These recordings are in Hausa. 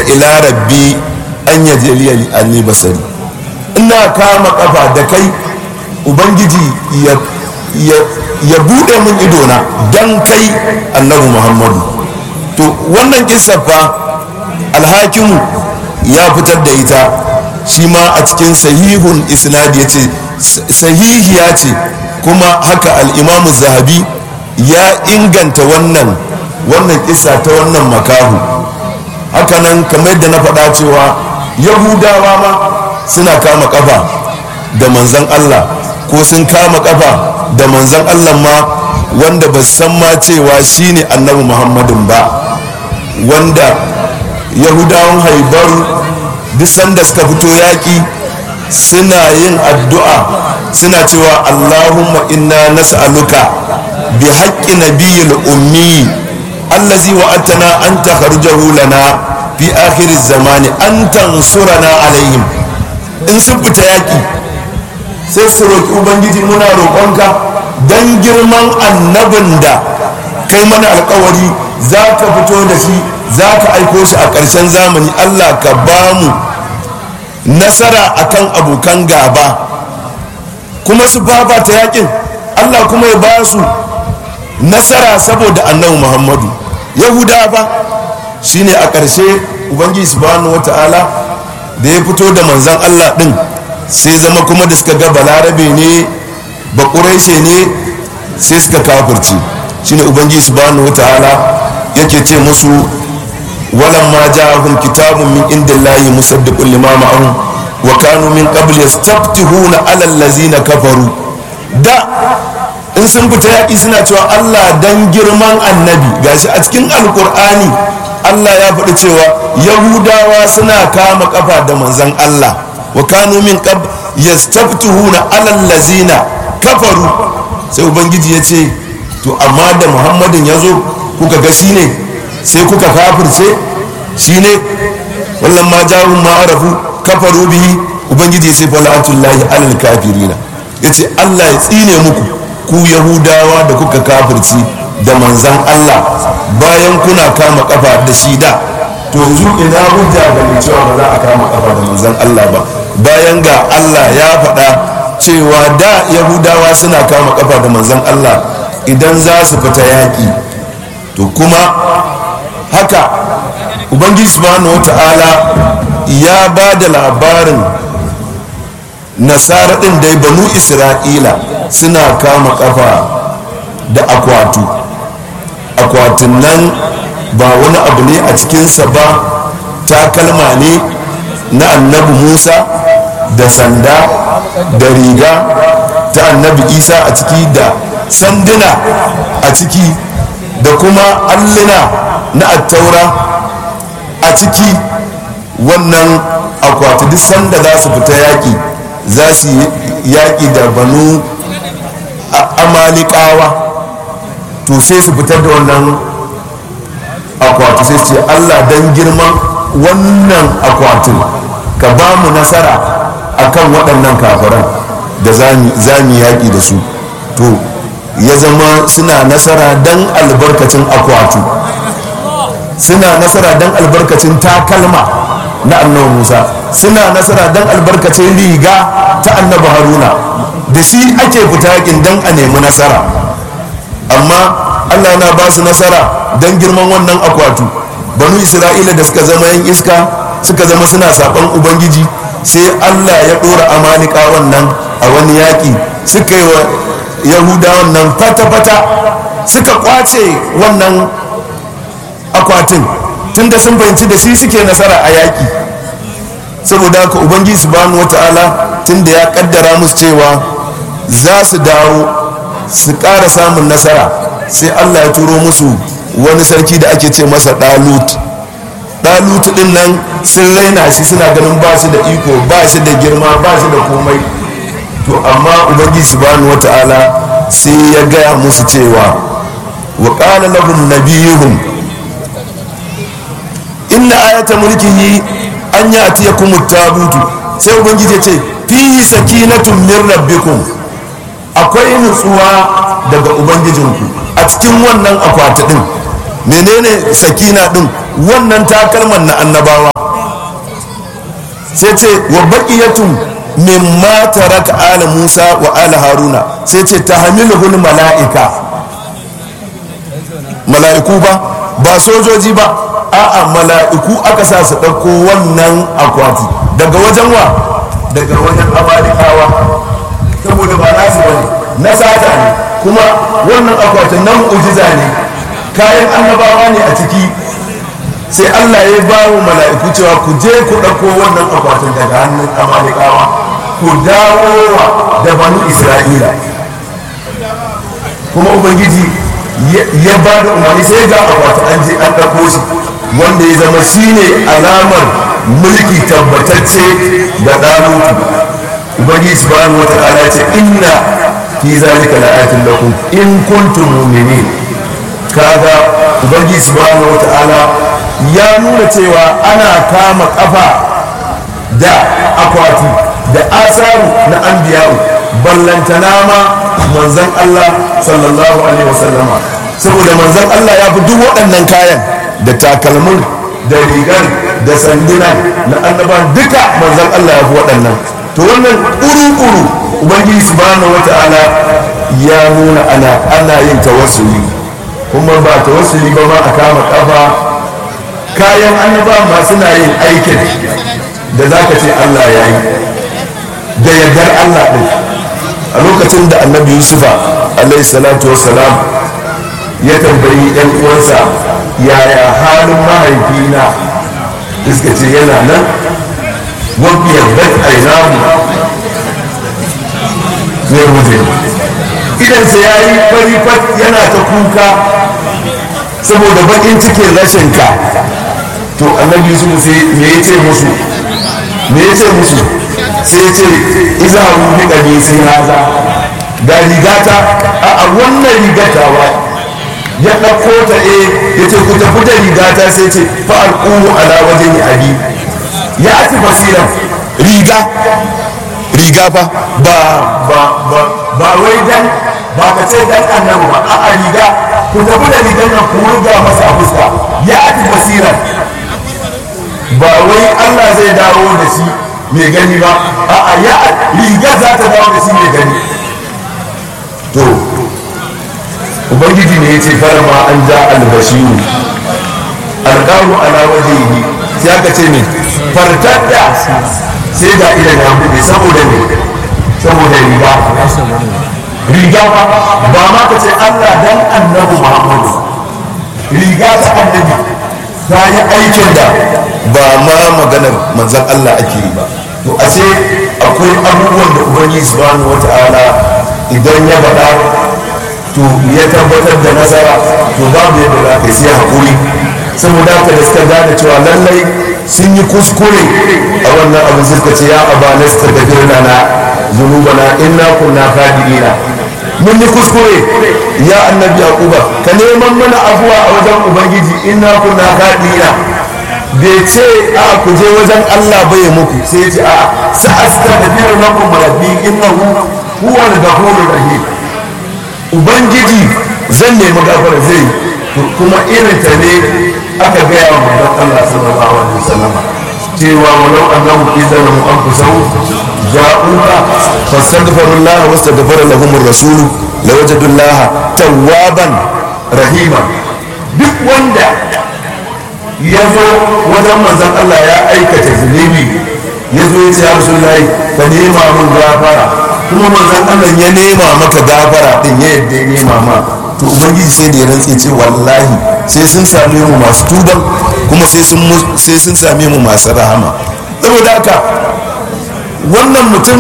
ila rabbi an yajliya li anni basari ina kama kafa da kai ubangiji ya ya bude min idona dan kai annabi muhammadu to wannan kissa fa alhakimu ya fitar da ita shi ma a cikin sahihun isnad ya ce sahihiya ce kuma haka al'imamu zahabi ya inganta wannan wannan kissa ta wannan makahu hakanan kamar yadda na faɗa cewa yahudawa ma suna kama kafa da manzan allah ko sun kama kafa da manzan allah ma wanda ba san ma cewa shine annabi muhammadin ba wanda yahudawan haibaru duk sanda suka fito yaƙi suna yin addu'a suna cewa allahumma inna nas'aluka bi haƙƙi nabiyyil ummi allazi wa'atana an takharjahu lana fi akhiriz zamani an tansurana alaihim in sun fita yaƙi sai su roƙi ubangiji muna roƙonka don girman annabin da kai mana alkawari za ka fito da shi za ka aiko shi a ƙarshen zamani allah ka ba mu nasara akan abokan gaba kuma su fafata yakin allah kuma ya ba su nasara saboda annabi muhammadu yahuda ba shine a ƙarshe ubangiji subhanahu wata'ala da ya fito da manzan allah ɗin sai zama kuma da suka ga balarabe ne ba ne sai suka kafirci shine ubangiji subhanahu wata'ala yake ce musu walan ma ja'ahum kitabun min indillahi musaddiqun lima ma'ahum wa kanu min qabl yastaftihuna 'ala allazina kafaru da in sun fita yaƙi suna cewa Allah dan girman annabi gashi a cikin alkur'ani Allah ya faɗi cewa yahudawa suna kama kafa da manzon Allah wa kanu min qabl yastaftihuna 'ala allazina kafaru sai ubangiji ya ce to amma da muhammadin ya zo kuka ga shi ne sai kuka kafirce shi ne wallan ma jahun ma'arafu kafaru bihi ubangiji ya ce fala'atullahi alal kafirina ya ce allah ya tsine muku ku yahudawa da kuka kafirci da manzan allah bayan kuna kama kafa da shi da to yanzu ina hujja ga mai cewa ba za a kama kafa da manzan allah ba bayan ga allah ya faɗa cewa da yahudawa suna kama kafa da manzan allah idan za su fita yaƙi to kuma haka ubangiji subhanahu wata'ala ya ba da labarin nasara ɗin dai banu isra'ila suna kama kafa da akwatu akwatin nan ba wani abu ne a cikinsa ba takalma ne na annabi musa da sanda da riga ta annabi isa a ciki da sanduna a ciki da kuma alluna na attaura a ciki wannan akwati duk sanda za su fita yaƙi za su yaƙi da banu amalikawa to sai su fitar da wannan akwati sai su ce allah don girman wannan akwatin ka ba mu nasara akan waɗannan kafiran da za mu yaƙi da su to ya zama suna nasara don albarkacin akwatu suna nasara don albarkacin takalma na annabi musa suna nasara don albarkacin riga ta annabi haruna da shi ake fita yakin don a nemi nasara amma allah na ba su nasara don girman wannan akwatu banu isra'ila da suka zama yan iska suka zama suna saɓon ubangiji sai allah ya ɗora amanika wannan a wani yaƙi suka yi wa yahudawan nan fata-fata suka kwace wannan akwatin tunda sun fahimci da shi suke nasara a yaƙi saboda haka ubangiji subhanahu wata'ala tunda ya kaddara musu cewa za su dawo su ƙara samun nasara sai allah ya turo musu wani sarki da ake ce masa ɗalut ɗalut ɗin nan sun raina shi suna ganin ba shi da iko ba shi da girma ba shi da komai to amma ubangiji subhanahu wata'ala sai ya gaya musu cewa wa qala lahum nabiyuhum inna ayata mulkihi an ya'tiyakum at-tabutu sai ubangiji ya ce fihi sakinatun min rabbikum akwai nutsuwa daga ubangijinku a cikin wannan akwati din menene sakina din wannan takalman na annabawa sai ce wa baqiyatun mimma taraka ala musa wa ala haruna sai ce tahmiluhul mala'ika mala'iku ba ba sojoji ba a'a mala'iku aka sa su ɗauko wannan akwati daga wajen wa daga wajen amalikawa saboda ba nasu ba ne na sata ne kuma wannan akwatin nan mu'jiza ne kayan annabawa ne a ciki sai allah ya ba wa mala'iku cewa ku je ku ɗauko wannan akwatin daga hannun amalikawa ku dawo da banu isra'ila kuma ubangiji ya ba da umarni sai ga akwati an je an ɗauko shi wanda ya zama shine alamar mulki tabbatacce da ɗalutu ubangiji subhanahu wa ta'ala ce inna fi zalika la'atin lakum in kuntum mu'minin kaga ubangiji subhanahu wa ta'ala ya nuna cewa ana kama kafa da akwati da asaru na anbiya'u ballantana ma manzon Allah sallallahu alaihi wasallama saboda manzon Allah ya fi duk waɗannan kayan da takalmin da rigar da sanduna na annaban duka manzon Allah ya fi waɗannan to wannan ƙuru-ƙuru ubangiji subhanahu wata'ala ya nuna ana ana yin tawassuli kuma ba tawassuli ba ma a kama kafa kayan annaba ma suna yin aikin da zaka ce Allah ya yi da yardar Allah ɗin a lokacin da annabi yusufa alaihi salatu wassalam ya tambayi yan uwansa yaya halin mahaifina iska ce yana nan wabiyar bat ainahu zai wuce idansa ya yi fari fat yana ta kuka saboda bakin cikin rashin ka to annabi yusuf sai me ya ce musu me ya ce musu sai ce iza rubi ɗari sai haza ga rigata a wannan rigatawa ya ɗauko ta e ya ce ku tafi da rigata sai ce fa'al ƙuhu ala wajen ya abi ya ati basiran riga riga fa ba ba ba ba wai dan ba ka ce dan annabi ba a riga ku tafi da rigan nan ku riga masa a fuska ya ati basiran ba wai Allah zai dawo da shi mai gani ba a ya riga za ta dawo da shi mai gani to ubangiji ne ya ce farama an ja albashiru alƙaru ala wajehi sai aka ce ne fartar da sai ga idan ya buɗe saboda ne saboda riga riga ba ma ka ce Allah dan annabi Muhammadu riga ta annabi ta yi aikin da ba ma maganar manzan Allah ake yi ba to a ce akwai abubuwan da ubangiji subhanahu wata'ala idan ya faɗa to ya tabbatar da nasara to babu yadda za ka sai haƙuri saboda haka da suka gane cewa lallai sun yi kuskure a wannan abin suka ce ya aba na suka tafi na zunubana inna kunna fadiina mun yi kuskure ya annabi yaquba ka neman mana afuwa a wajen ubangiji inna kunna fadiina bai ce a ku je wajen Allah bai muku sai ce a sa'astaghfiru lakum rabbi innahu huwa al-ghafurur rahim ubangiji zan nemi gafara zai kuma irin ta ne aka gaya wa manzon Allah sallallahu alaihi wasallam cewa walau annahu izalamu anfusahum ja'uka fastaghfirullah wastaghfara lahum ar-rasul lawajadullah tawwaban rahima duk wanda ya zo wajen manzon Allah ya aikata zunubi ya zo ya ce ya rasulullahi ka nema mun gafara kuma manzon Allah ya nema maka gafara din ya yadda ya nema ma to ubangiji sai da ya rantse ce wallahi sai sun same mu masu tuban kuma sai sun sai sun same mu masu rahama saboda haka wannan mutum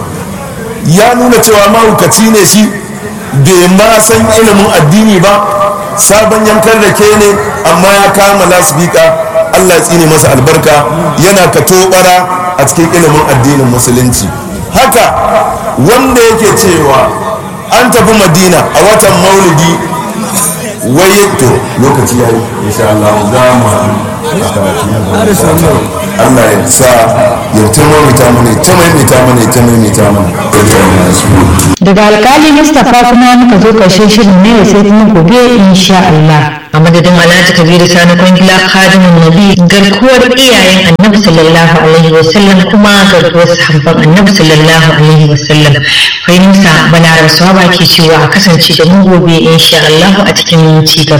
ya nuna cewa mahaukaci ne shi bai ma san ilimin addini ba sabon yankan rake ne amma ya kama lasbika allah tsine masa albarka yana ka tobara a cikin ilimin addinin musulunci haka wanda yake cewa an tafi madina a watan maulidi wai to lokaci ya yi insha Allah za mu Allah ya sa ya ta maimaita mana ta maimaita mana ta maimaita mana daga alkali mustapha kuma muka zo karshen shirin ne sai kuma gobe insha Allah a madadin alhaji kabiru sani kwangila khadimun nabi garkuwar iyayen annabi sallallahu alaihi wasallam kuma garkuwar sahabban annabi sallallahu alaihi wasallam fahimta balaraba swaba ke cewa a kasance da mu gobe insha Allah a cikin ci gaba